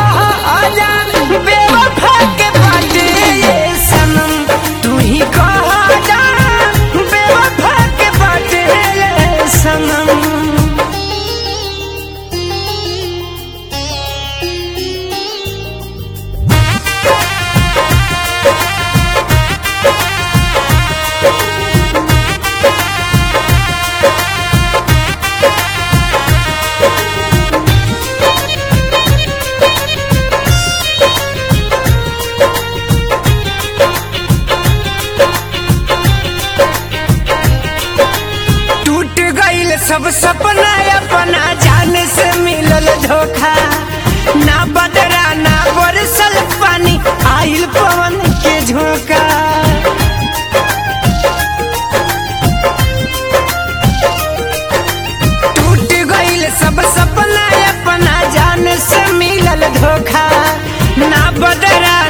कहा आजा बेवफा के बाटे ये सनम तू ही कहा आजा बेवफा के बाटे ये सनम टूट गईल सब सपना अपना जान से मिलल धोखा ना बदरा ना बरसल पानी आइल पवन के झोंका टूट गईल सब सपना अपना जान से मिलल धोखा ना बदरा